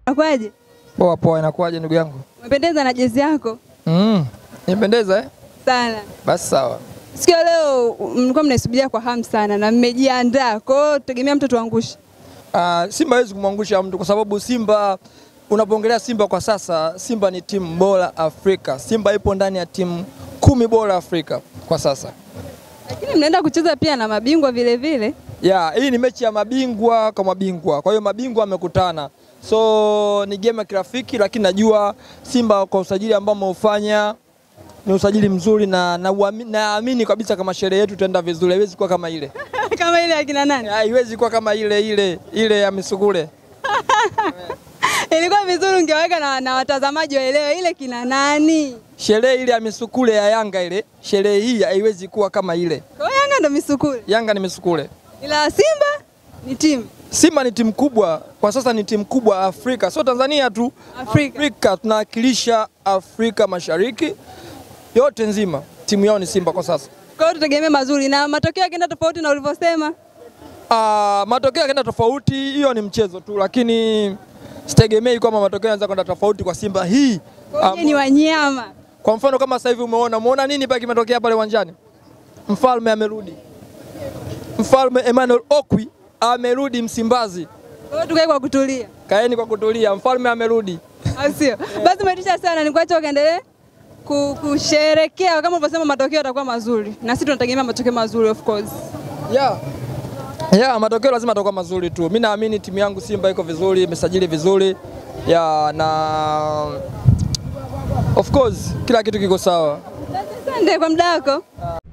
Akwaje? Poa poa, inakuwaje ndugu yangu? Umependeza na jezi yako Mm, nipendeza eh? sana. Basi sawa. Siku ya leo mlikuwa mnaisubiria kwa hamu sana na mmejiandaa, kwa hiyo tegemea mtu tuangushe. Uh, Simba hawezi kumwangusha mtu kwa sababu Simba unapoongelea Simba kwa sasa, Simba ni timu bora Afrika. Simba ipo ndani ya timu kumi bora Afrika kwa sasa. Lakini mnaenda kucheza pia na mabingwa vile vile. Ya, hii ni mechi ya mabingwa kwa mabingwa, kwa hiyo mabingwa wamekutana, so ni game ya kirafiki, lakini najua Simba kwa usajili ambao ameufanya ni usajili mzuri na naamini na naamini kabisa kama sherehe yetu itaenda vizuri, haiwezi kuwa kama ile, Kama ile akina nani? haiwezi kuwa kama ile ile ile ya misugule. Ilikuwa vizuri ungeweka na, na watazamaji waelewe ile kina nani. Sherehe ile ya misukule ya Yanga ile, sherehe hii haiwezi kuwa kama ile. Kwa hiyo Yanga ndo misukule. Yanga ni misukule. Ila Simba ni timu Simba ni timu kubwa kwa sasa, ni timu kubwa Afrika, sio Tanzania tu, Afrika. Afrika tunawakilisha Afrika Mashariki yote nzima, timu yao ni Simba kwa sasa. Kwa hiyo tutegemee mazuri na matokeo yakienda tofauti na ulivyosema. Ah, matokeo yakaenda tofauti, hiyo ni mchezo tu, lakini sitegemei kwamba matokeo yanaweza kwenda tofauti kwa Simba hii. Kwa hiyo ni wanyama. Kwa mfano kama sasa hivi umeona, umeona nini pale kimetokea pale uwanjani? Mfalme amerudi, Mfalme Emmanuel Okwi amerudi Msimbazi. Kwa hiyo tukae kwa kutulia. Kaeni kwa kutulia, mfalme amerudi. Au sio? Basi umetisha sana, nikuache ukaendelee ku- kusherekea kama ulivyosema, matokeo yatakuwa mazuri, na sisi tunategemea matokeo mazuri of course. Yeah. Yeah, matokeo lazima atakuwa mazuri tu. Mimi naamini timu yangu Simba iko vizuri, imesajili vizuri. Yeah, na of course kila kitu kiko sawa. Asante kwa muda wako.